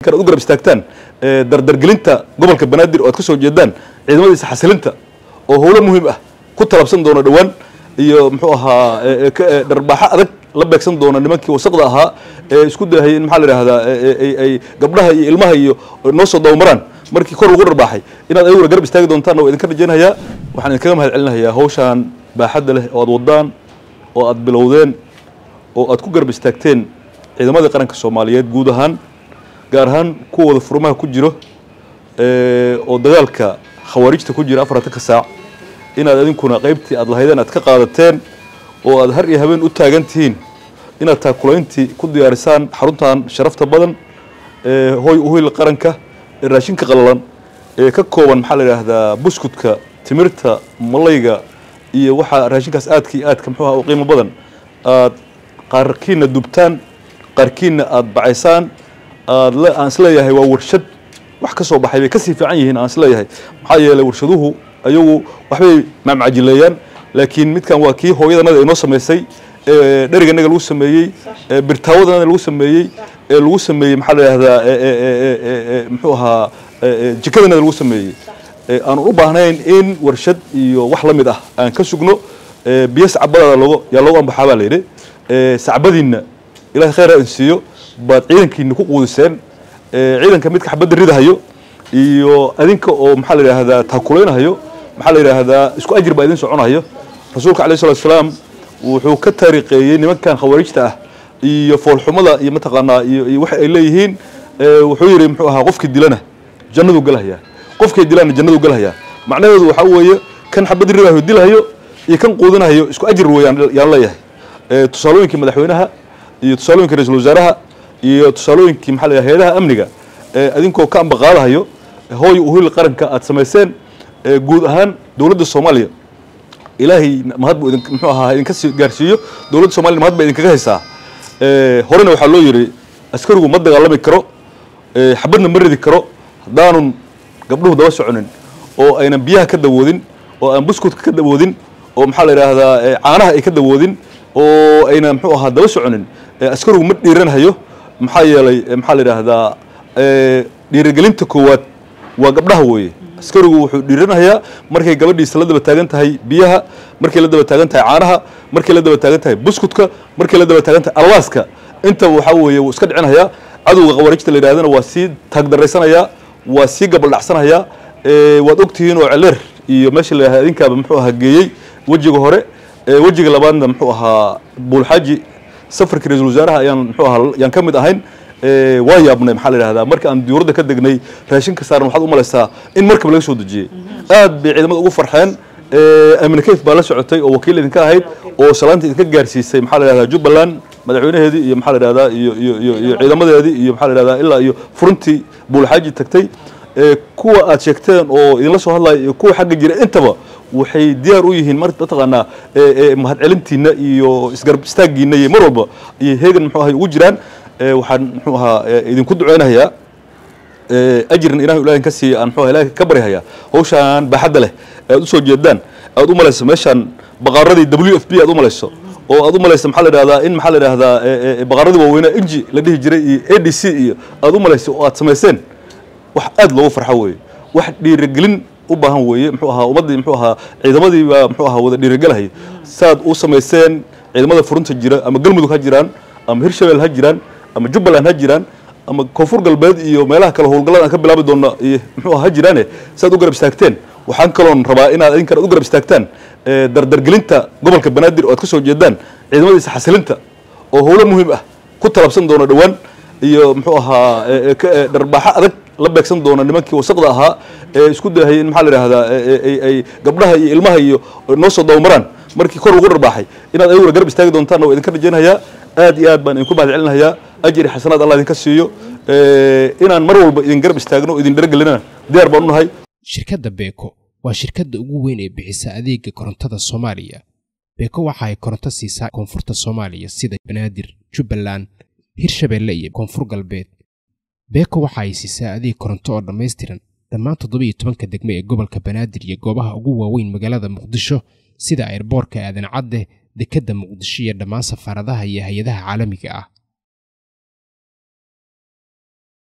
kar aad u garab istaagtaan dardargelinta gobolka banaadir oo aad ka soo jeedaan ciidamadiisa xasilinta oo howlo muhiim ah ku talabsan doona dhowaan iyo muxuu ahaa dharbaaxo adag la beegsan doona nimankii wasaqda ahaa ee isku dayahayay in maxaa la yidhahdaa ay gabdhaha iyo ilmaha iyo noo soo dabamaraan markii kor lagu dharbaaxay inaad ayaguna garab istaagi doontaan waa idinka rajaynayaa waxaan idinkaga mahad celinayaa hawshaan baaxadda leh oo aad wadaan oo aad bilowdeen oo aad ku garab istaagteen ciidamadii qaranka soomaaliyeed guud ahaan gaar ahaan kuwooda furmaha ku jiro oo dagaalka khawaarijta ku jira afartanka saac inaad idinkuna qaybtii aad lahaydeen aad ka qaadateen oo aad har iyo habeen u taagan tihiin inaad taakulayntii ku diyaarisaan xaruntan sharafta badan hoy uhil qaranka ee raashinka qalalan ee ka kooban maxaa la yidhaahdaa buskudka timirta malayga iyo waxaa raashinkaas aadka iyo aadka muxuu aha u qiimo badan aad qaarkiina dubtaan qaarkiina aad bacaysaan aad aan isleeyahay waa warshad wax ka soo baxay bay kasii fiican yihiin aan isleeyahay maxaa yeelay warshaduhu ayagu waxbay maamcajileeyaan laakiin midkan waa kii hooyadanada inoo samaysay dheriganaga lagu sameeyey birtaawadanada lagu sameeyey ee lagu sameeyey maxaa la yidhahdaa muxuu ahaa jikadanada lagu sameeyey aan u baahnayn in warshad iyo wax la mid ah aan ka sugno biyo sacbadaada logo yaa loogu ambaxaa baa la yidhi sacbadiinna ilahay khayr ha insiiyo baad ciidankiina ku quudiseen ciidanka midka xabadda ridahayo iyo adinka oo maxaa la yidhaahdaa taakulaynahayo maxaa la yidhaahdaa isku ajir baa idin soconayo rasuulka alayh salatu salaam wuxuu ka taariiqeeyey nimankan khawaarijta ah iyo foolxumada iyo mataqaanaa iyo waxa ay leeyihiin wuxuu yidhi muxuu ahaa qofkii dilana jannaduu galahayaa qofkii dilana jannaduu galahayaa macnaheedu waxaa weeye kan xabadda ridahayo dilhayo iyo kan quudinahayo isku ajir weeyaan yaan leeyahay tusaalooyinkii madaxweynaha iyo tusaalooyinkii ra-iisul wasaaraha iyo tusaalooyinkii maxaa la yidhaha hayadaha amniga adinkoo ka ambaqaadahayo hooy uhil qaranka aad samayseen guud ahaan dowladda soomaaliya ilaahay mahad buu idin muxuu ahaa idinka sii gaarsiiyo dowladda soomaliya mahad baa idinkaga haysaa horena waxaa loo yidhi askarigu ma dagaalami karo xabadna ma ridi karo haddaanun gabdhuhu daba soconin oo aynan biyaha ka dawoodin oo aan buskudka ka dawoodin oo maxaa la yidhaahdaa caanaha ay ka dawoodin oo aynan muxuu ahaa daba soconin askarigu ma dhiiranhayo maxaa yeelay maxaa la yidhaahdaa dhiirigelinta koowaad waa gabdhaha weeye askarigu wuxuu dhiiranayaa markay gabadhiisa la daba taagan tahay biyaha markay la daba taagan tahay caanaha markay la daba taagan tahay buskudka markay la daba taagan tahay alwaaska intaba waxaa weeye wuu iska dhicinayaa cadowga khawaarijta la yidhahdana waa sii taagdaraysanayaa waa sii gabaldhacsanayaa waad ogtihiin oo celeer iyo meesha la yidhahda adinkaaba muxuu ahaa geeyey wejiga hore wejiga labaadna muxuu ahaa buulxaaji safarkii ra-iisul wasaaraha ayaan muxuu ahaa yaan ka mid ahayn waa yaabnay maxaa la yidhahdaa marka aan diyuuradda ka degnay raashinka saaran waxaad u malaysaa in markaba laga soo dejiyey aad bay ciidamada ugu farxeen amine kayf baa la socotay oo wakiil idinka ahayd oo salaanta idinka gaarsiisay maxaa la yidhahdaa jubbaland madaxweynaheedii iyo maxaa la yidhahdaa iyo iyo iyo iyo ciidamadeedii iyo maxaa la yidhahdaa ilaa iyo furintii buulxaaji tagtay kuwa aad sheegteen oo idinla soo hadlaya iyo kuwa xagga jira intaba waxay diyaar u yihiin mar mataqaanaa mahadcelintiina iyo isgarab istaaggiina iyo mar walba iyo heegan muxuu ahay ugu jiraan waxaan muxuu ahaa idinku duceynayaa ajrin ilahay ilahin ka siiya aan muxuu ilahay ka baryahayaa hawshaan baaxadda leh aad u soo jeedaan aad u malayso meeshaan baqaaradii w f b aad u malayso oo aad u malayso maxaa la yidhahdaa in maxaa la yidhahdaa baqaaradii waaweynaa inji la dhihi jiray iyo a d c iyo aad u malayso oo aad samayseen wax aad loogu farxo weeye wax dhiirigelin u baahan weeye muxuu ahaa ummaddii muxuu ahaa ciidamadii baa muxuu ahaa wada dhiirigelahaya saad u samayseen ciidamada furunta jira ama galmudug ha jiraan ama hirshabelle ha jiraan ama jubbaland ha jiraan ama koonfur galbeed iyo meelaha kale howlgallada aan ka bilaabi doona iyo muxuu ha jiraane saad u garab istaagteen waxaan kaloon rabaa inaad idinkan u garab istaagtaan dardargelinta gobolka banaadir oo aad ka soo jeedaan ciidamadiisa xasilinta oo howlo muhiim ah ku talabsan doona dhowaan iyo muxuu ahaa dharbaaxo adag la beegsan doona nimankii wasaqda ahaa ee isku dayahayay in maxaa la yidhahdaa ay gabdhaha iyo ilmaha iyo noo soo dabamaraan markii kor lagu dharbaaxay inaad ayaguna garab istaagi doontaan waa idinka rajaynayaa aad iyo aad baan idinku mahad celinayaa ajri xasanaad allah idinka siiyo inaan mar walba idin garab istaagno o idin dharagelinana diyaar baan u nahay shirkadda beeko waa shirkadda ugu weyn ee bixisa adeega korontada soomaaliya beeko waxa ay koronto siisaa koonfurta soomaaliya sida banaadir jubbaland hirshabeelle iyo koonfur galbeed beeko waxa ay siisaa adeeg koronto oo dhammaystiran dhammaan toddoba iyo tobanka degme ee gobolka banaadir iyo goobaha ugu waaweyn magaalada muqdisho sida airboorka aadan cadde dekedda muqdisho iyo dhammaan safaaradaha iyo hay-adaha caalamiga ah